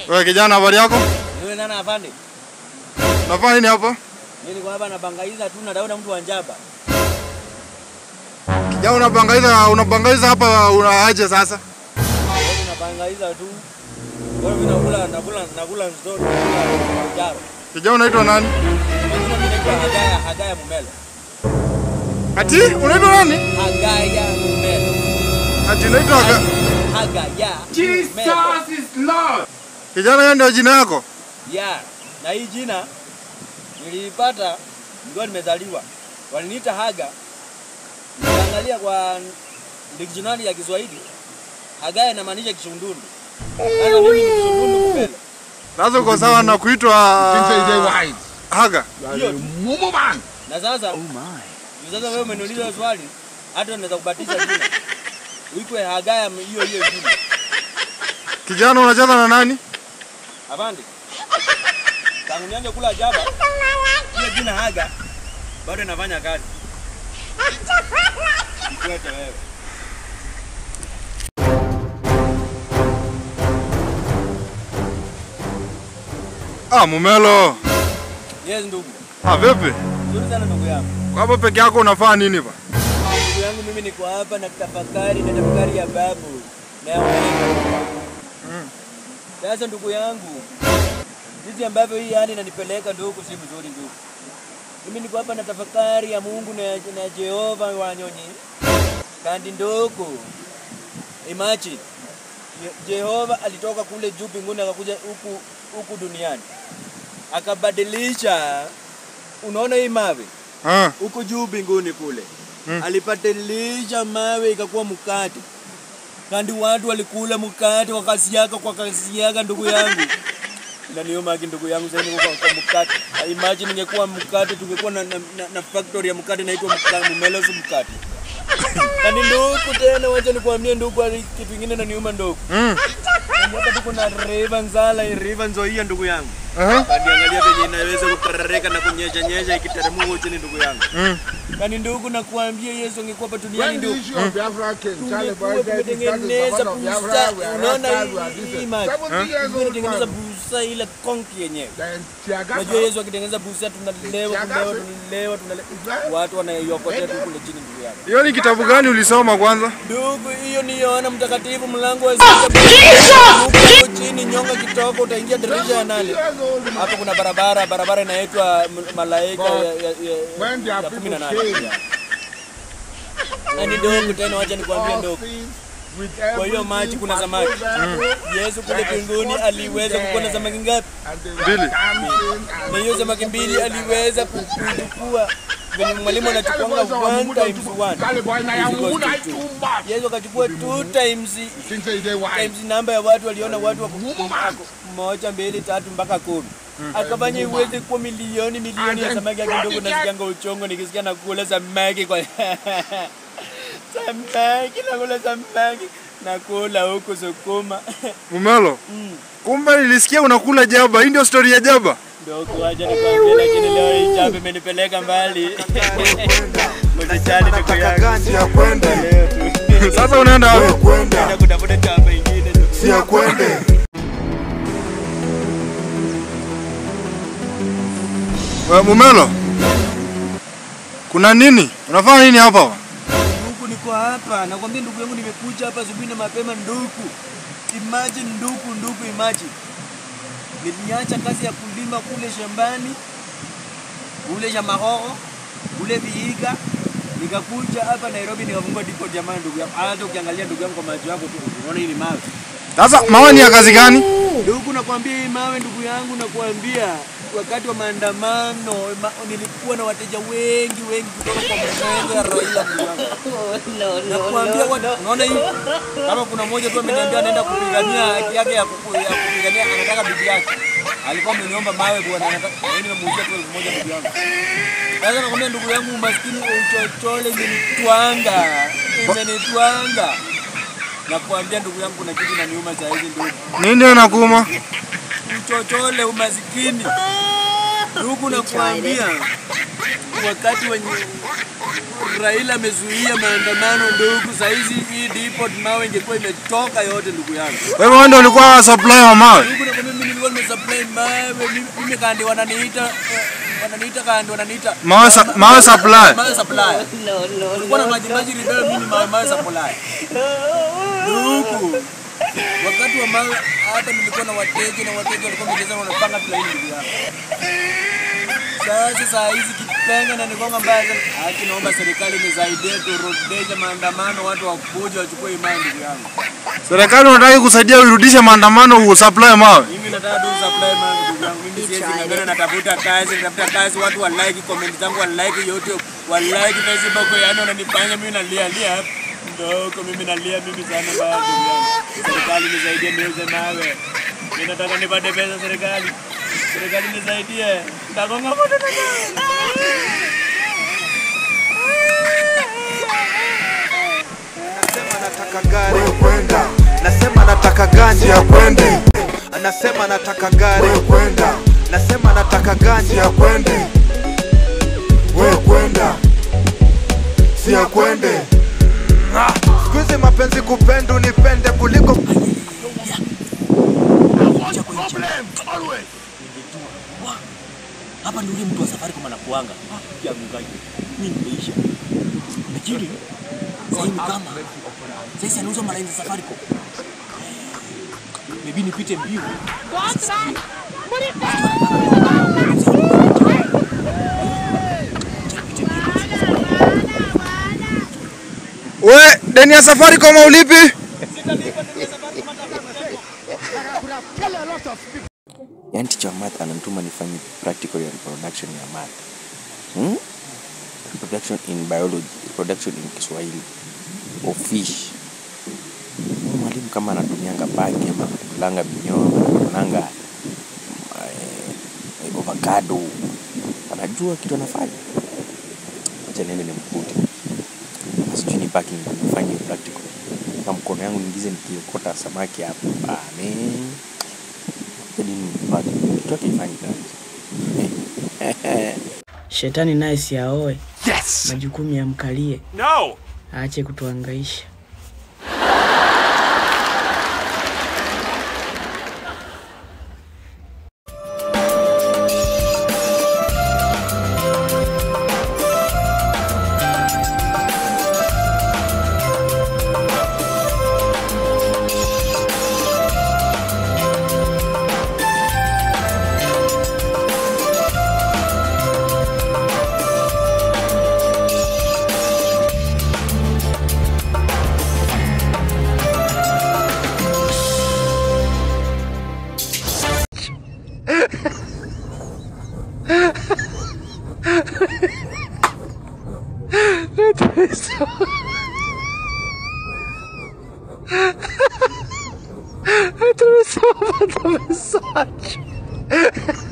Wewe kijana, habari yako? Wewe nana afande? Unafanya nini hapa? Mimi niko hapa nabangaiza tu natafuta mtu wa njaba. Kijana, unabangaiza unabangaiza hapa unaaje sasa? Wewe nabangaiza tu. Wewe mimi nakula nakula nakula nzuri nakula jaro. Kijana, unaitwa nani? Mimi mimi naitwa Hagaya Hagaya Mumelo. Ati unaitwa nani? Hagaya Mumelo. Ati unaitwa Haga- Hagaya. Jesus Mumelo. is Lord. Kijana, hiyo ndio jina yako? Ya, na hii jina nilipata ndio nimezaliwa. Waliniita Haga. Nikaangalia kwa dictionary ya Kiswahili. Hagaya inamaanisha kishundundu. Sasa mimi ni kishundundu Mumelo. Sasa uko sawa na kuitwa Things are white. Haga? Hiyo tu. Mumu man. Na sasa Juu sasa wewe umeniuliza swali, hata naweza kubatiza jina. Uitwe Hagaya hiyo hiyo jina. Kijana, unacheza na nani? Afande. Tangu nianze kula jaba, hiyo jina Haga bado inafanya kazi. Ikwete wewe. Ah, Mumelo. Yes ndugu. Ah, vipi? Nzuri sana ndugu yangu. Kwa hapo peke yako unafanya nini ba? Ndugu yangu mimi niko hapa na tafakari na tafakari ya babu na ya mm. Sasa ndugu yangu, jinsi ambavyo hii yani inanipeleka ndugu, si mzuri ndugu. Mimi niko hapa na tafakari ya Mungu na, na Jehova wanyonyi kandi ndugu. Imagine Je- Jehova alitoka kule juu mbinguni akakuja huku huku duniani akabadilisha, unaona hii mawe Ah, huko juu mbinguni kule Mm. alipatilisha mawe ikakuwa mkate, kandi watu walikula mkate wakasiaga kwa kasiaga, ndugu yangu inaniomaki ndugu yangu sasa niko kwa, kwa mkate. Imagine ingekuwa mkate, tungekuwa na, na, na, na factory ya mkate inaitwa mka- Mumelos mkate. Kani ndugu tena, wacha nikwambie ndugu, ali- kitu kingine naniuma ndugu, mm. Kani hapa tuko na river Nzala, river Nzoia ndugu yangu Aha. Kani angalia venye inaweza kuterereka na kunyesha nyesha ikiteremka huko chini ndugu yangu. Mm. Kani ndugu nakuambia Yesu angekuwa hapa duniani When the ndugu. issue of Biafra came, Charlie Tungekuwa Boy said this that is the tumetengeneza one of busa, Biafra. We are unaona Rastas, we are hii this. maji. Seventy years old Tumetengeneza man. busa ile konki yenyewe. Then Tiagata. Unajua Yesu akitengeneza busa tunalewa, Tiagasi. tunalewa, tunalewa, tunalewa. Watu wanaiokotea tu kule chini ndugu yangu. Hiyo ni kitabu gani ulisoma kwanza? Ndugu, hiyo ni Yohana Mtakatifu mlango wa sita. Huko chini nyonga kitoko utaingia dirisha ya nane. years old man. Hapo kuna barabara, barabara inaitwa M- Malaika ya, ya, When ya, their ya kumi na people nane. came, Na ni ndogo tena, wacha nikwambie all ndogo. things with Kwa hiyo everything maji kuna for samaki. Bible, Yesu kule mbinguni aliweza kukuona samaki ngapi? and they Mbili. were dancing and Na hiyo samaki mbili aliweza ku- kuchukua venye mwalimu anachukuanga one times one. Charlie Boy na ya Is equals Mungu na to two. itumba. Yesu akachukua two times Things are they white. times namba ya watu waliona watu wako wako moja mbili tatu mpaka kumi akafanya iweze kuwa milioni milioni ya samaki yake ndogo. Nasikianga uchongo nikisikia nakula samaki kwa samaki nakula samaki nakula huku sukuma Mumelo. Mm. Kumbe nilisikia unakula jaba. Hii ndio story ya jaba. Ndogo wacha nikwambie, lakini leo hii jambo imenipeleka mbali. Msijali ndugu yangu, Si ya kwende, leo tu Sasa unaenda wewe wapi? kwenda, naenda kutafuta jambo ingine. si ya kwende. Wewe Mumelo. Kuna nini? Unafanya nini hapa? Ndugu, niko hapa nakwambia, ndugu yangu, nimekuja hapa asubuhi na mapema. Ndugu, imagine ndugu, ndugu, imagine niliacha kazi ya kulima kule shambani kule shamba hoho kule Vihiga, nikakuja hapa Nairobi nikafungua depot. Jamani, ndugu yangu, hata ukiangalia ndugu yangu kwa macho yako tu unaona hii ni mawe. Sasa mawe ni ya kazi gani? Ndugu, nakwambia hii mawe, ndugu yangu, nakwambia wakati wa maandamano ma, nilikuwa na wateja wengi wengi kutoka kwa mrengo ya Raila, ndugu yangu. Nakwambia watu, unaona hii, kama kuna mmoja tu ameniambia anaenda kupigania haki yake ya kuku- ya kupigania, anataka bibi yake, alikuwa ameniomba mawe bwana, anataka mimi nimemuuzia tu elfu moja bibi yangu. Sasa nakwambia ndugu yangu, umaskini uchochole imenitwanga, imenitwanga. Nakwambia ndugu yangu, kuna kitu inaniuma saa hizi ndugu Nini ndio inakuuma? uchochole, umasikini. Ndugu, nakwambia wakati wenye Raila amezuia maandamano ndugu, saizi hii depot mawe ingekuwa imetoka yote ndugu yangu. Kwa hivyo wewe ndio ulikuwa supply wa mawe. Ndugu na mimi nilikuwa nimesupply mawe, mimi- mimi kandi wananiita eh, wananiita kandi wananiita Mawe sa- mawe supply. mawe supply. Kulikuwa na maji maji ribelo, mimi mawe mawe supply. Ndugu, wakati wa mawe hata nilikuwa na wateja na wateja walikuwa wamejeza wanapanga tu laini ndugu yangu. Sasa saa hizi kipenga na nikonga mbaya sana. Haki naomba serikali nisaidie turudishe maandamano, watu wakuja wachukue imani ndugu yangu. Serikali unataka kusaidia urudishe maandamano usupply mawe. Mimi nataka tu supply man ndugu yangu. Mimi siwezi ngangana natafuta kazi, natafuta kazi, watu wa like comment zangu, wa like YouTube, wa like Facebook, yani wananifanya mimi nalia lia hapa. Ndogo mimi nalia mimi sana baya ndugu yangu. Serikali nisaidie niuze mawe. Mimi nataka nipate pesa serikali. Serikali nisaidie. Nitagonga moto na Anasema nataka gari, Wewe kwenda, nasema nataka ganja, ya kwende, anasema nataka gari, wewe kwenda, nasema nataka ganja. ya kwende. Wewe kwenda. Si ya kwende. Siku hizi mapenzi kupenda unipende kuliko hapa ndio mtu wa safari kama anakuanga ya mgaji mimi nimeisha lakini sasa ni kama sasa anauza malaini za Safaricom maybe nipite mbio We, deni ya safari kama ulipi? Yaani teacher wa math ananituma nifanye practical ya reproduction ya math. Hmm? Reproduction in biology, reproduction in Kiswahili. Of fish. Huyu Mwalimu kama anatumianga paki ama anatulanga minyoo ama anatulanga eh, avocado. Anajua kitu anafanya. Acha niende nimkute. Sijui ni paki nifanye practical. Na mkono yangu niingize nikiokota samaki hapo. Ah, man hadi nipate kitu yake ifanyi kazi. Shetani naye si aoe. Yes. Majukumu yamkalie. No. Aache kutuhangaisha. Tumesoma message.